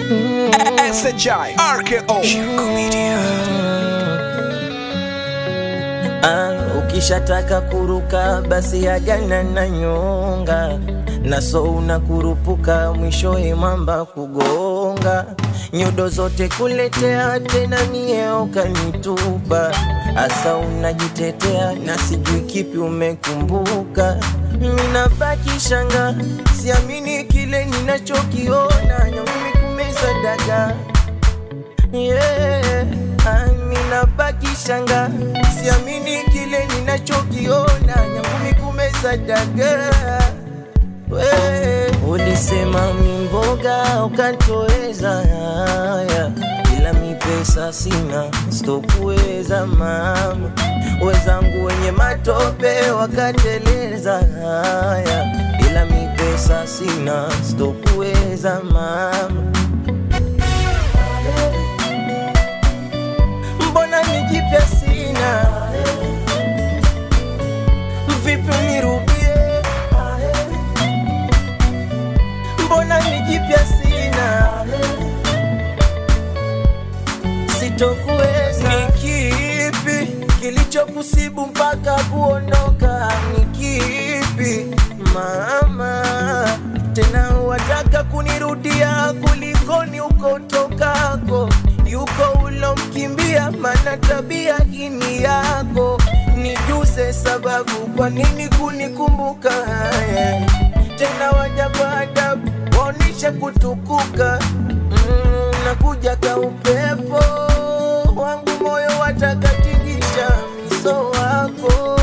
SHI RKO Ah, ukishataka kuruka basi agana na nyonga naso unakurupuka mwishowe mwamba kugonga nyodo zote kuletea tena mie ukanitupa asa unajitetea na sijui kipi umekumbuka minabaki shanga siamini kile ninachokiona nyangumi kumeza dagaa yeah. Ami nabaki shanga, siamini kile ninachokiona, nyangumi kumeza dagaa. We, ulisema mimboga ukantoweza haya, ila mi pesa sina, sitokuweza mama. Wezangu wenye matope wakateleza haya, ila mi pesa sina, sitokuweza mama. mbona nijipya sina vipi unirudie mbona nijipya sina sitokuweza ni kipi kilichokusibu mpaka kuondoka ni kipi mama tena wataka kunirudia kulikoni ukotokako yuko ulomkimbia mana tabia hini yako nijuze sababu kwa nini kunikumbuka haya tena waja kwa adabu waonisha kutukuka mm, nakuja ka upepo wangu moyo watakatingisha miso wako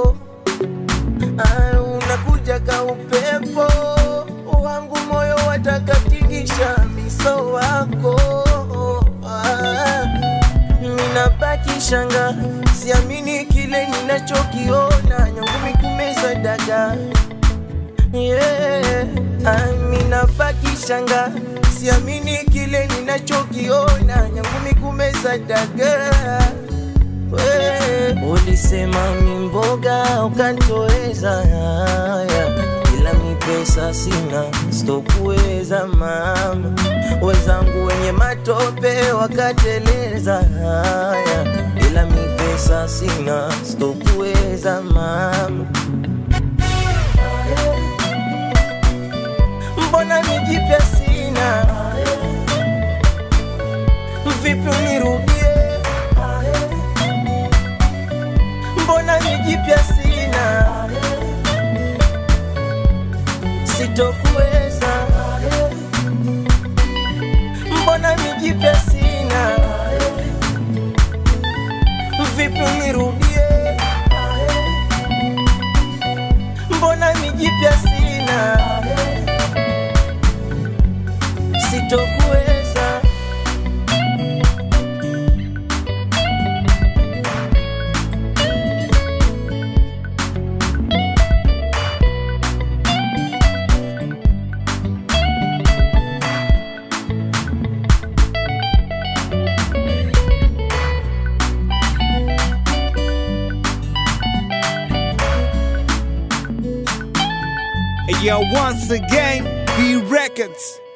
Ah, unakuja ka upepo wangu moyo watakatingisha miso wako ah, minabaki shanga siamini kile ninachokiona nyangumi kumeza dagaa yeah. ah, minabaki shanga siamini kile ninachokiona nyangumi kumeza dagaa We, ulisema mimboga ukantoweza haya, ila mi pesa sina, sitokuweza mama. Wenzangu wenye matope wakateleza haya, ila mi pesa sina, sitokuweza mama. Mbona nijipya sina, vipi unirudie mbona nijipya sina sitokuweza mbona nijipya sina vipi unirudie mbona nijipya sina sitokuweza Yeah, once again, B Records